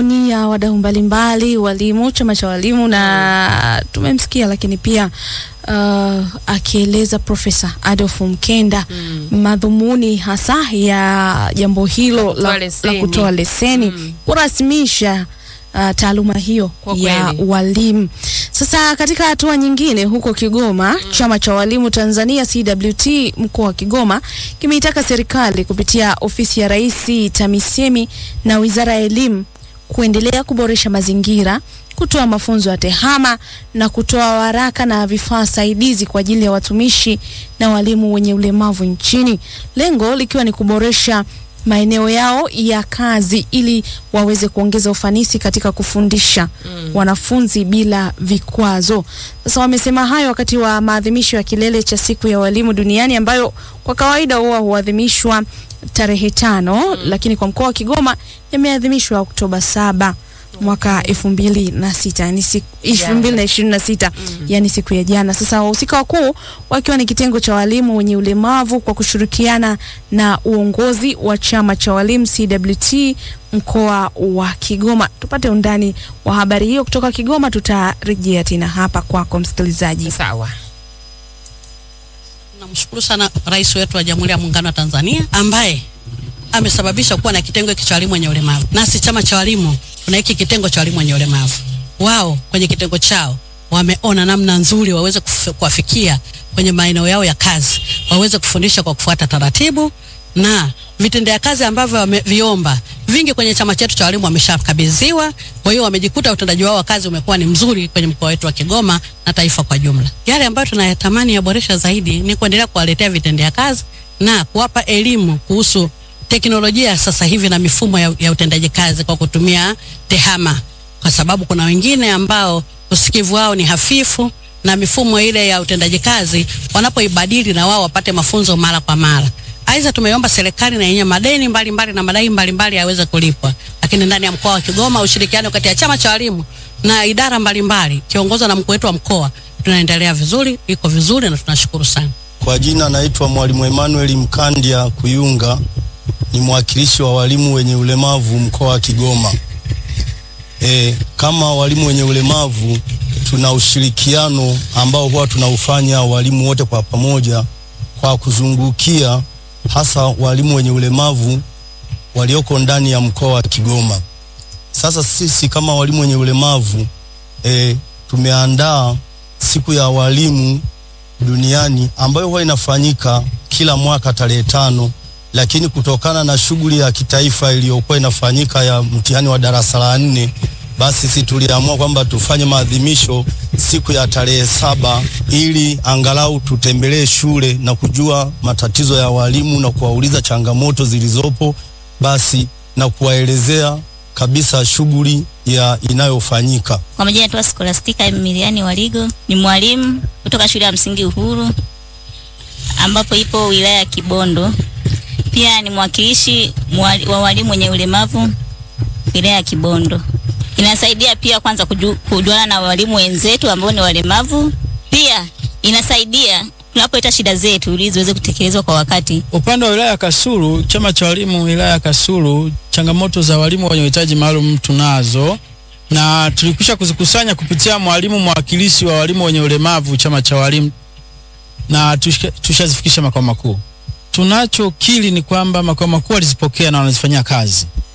maoni ya wadau mbalimbali, walimu, chama cha walimu na tumemsikia, lakini pia uh, akieleza Profesa Adolf Mkenda madhumuni hasa ya jambo hilo Kutoa la, la leseni. kutoa leseni Mm. kurasmisha uh, taaluma hiyo Kwa ya kweli. walimu. Sasa katika hatua nyingine, huko Kigoma, chama cha walimu Tanzania CWT mkoa wa Kigoma kimeitaka serikali kupitia ofisi ya Rais TAMISEMI na Wizara ya Elimu kuendelea kuboresha mazingira, kutoa mafunzo ya tehama na kutoa waraka na vifaa saidizi kwa ajili ya watumishi na walimu wenye ulemavu nchini, lengo likiwa ni kuboresha maeneo yao ya kazi ili waweze kuongeza ufanisi katika kufundisha wanafunzi bila vikwazo. Sasa wamesema hayo wakati wa maadhimisho ya kilele cha siku ya walimu duniani ambayo kwa kawaida huwa huadhimishwa tarehe tano, lakini kwa mkoa wa Kigoma yameadhimishwa Oktoba saba mwaka elfu mbili na sita yani siku elfu mbili na ishirini na sita yani siku ya jana. Sasa wahusika wakuu wakiwa ni kitengo cha walimu wenye ulemavu kwa kushirikiana na uongozi wa chama cha walimu CWT mkoa wa Kigoma. Tupate undani wa habari hiyo kutoka Kigoma, tutarejea tena hapa kwako msikilizaji. Sawa. Namshukuru sana rais wetu wa Jamhuri ya Muungano wa Tanzania ambaye amesababisha kuwa na kitengo hiki cha walimu wenye ulemavu. Nasi chama cha walimu kuna hiki kitengo cha walimu wenye ulemavu. Wao kwenye kitengo chao wameona namna nzuri waweze kuf- kuwafikia kwenye maeneo yao ya kazi, waweze kufundisha kwa kufuata taratibu na vitendea kazi ambavyo wameviomba vingi kwenye chama chetu cha walimu wameshakabidhiwa. Kwa hiyo wamejikuta utendaji wao wa kazi umekuwa ni mzuri kwenye mkoa wetu wa Kigoma na taifa kwa jumla. Yale ambayo tunayatamani yaboresha zaidi ni kuendelea kuwaletea vitendea kazi na kuwapa elimu kuhusu teknolojia ya sasa hivi na mifumo ya, ya utendaji kazi kwa kutumia tehama, kwa sababu kuna wengine ambao usikivu wao ni hafifu na mifumo ile ya utendaji kazi wanapoibadili na wao wapate mafunzo mara kwa mara. Aidha, tumeomba serikali na yenye madeni mbalimbali mbali na madai mbalimbali yaweze kulipwa, lakini ndani ya mkoa wa Kigoma ushirikiano kati ya chama cha walimu na idara mbalimbali kiongozwa na mkuu wetu wa mkoa tunaendelea vizuri, iko vizuri na tunashukuru sana. Kwa jina naitwa Mwalimu Emmanuel Mkandia Kuyunga, ni mwakilishi wa walimu wenye ulemavu mkoa wa Kigoma. E, kama walimu wenye ulemavu tuna ushirikiano ambao huwa tunaufanya walimu wote kwa pamoja kwa kuzungukia hasa walimu wenye ulemavu walioko ndani ya mkoa wa Kigoma. Sasa sisi kama walimu wenye ulemavu e, tumeandaa siku ya walimu duniani ambayo huwa inafanyika kila mwaka tarehe tano, lakini kutokana na shughuli ya kitaifa iliyokuwa inafanyika ya mtihani wa darasa la nne, basi sisi tuliamua kwamba tufanye maadhimisho siku ya tarehe saba ili angalau tutembelee shule na kujua matatizo ya walimu na kuwauliza changamoto zilizopo, basi na kuwaelezea kabisa shughuli ya inayofanyika. Kwa majina naitwa Scholastica Emiliani Waligo, ni mwalimu kutoka shule ya msingi Uhuru ambapo ipo wilaya ya Kibondo. Pia ni mwakilishi mwali- wa walimu wenye ulemavu wilaya ya Kibondo. Inasaidia pia kwanza kuju- kujuana na walimu wenzetu ambao ni walemavu. Pia inasaidia tunapoleta shida zetu ili ziweze kutekelezwa kwa wakati. Upande wa wilaya ya Kasulu, chama cha walimu wilaya ya Kasulu, changamoto za walimu wenye uhitaji maalum tunazo na tulikwisha kuzikusanya kupitia mwalimu mwakilishi wa walimu wenye ulemavu chama cha walimu na tushika- tushazifikisha makao makuu. Tunachokili ni kwamba makao makuu walizipokea na wanazifanyia kazi.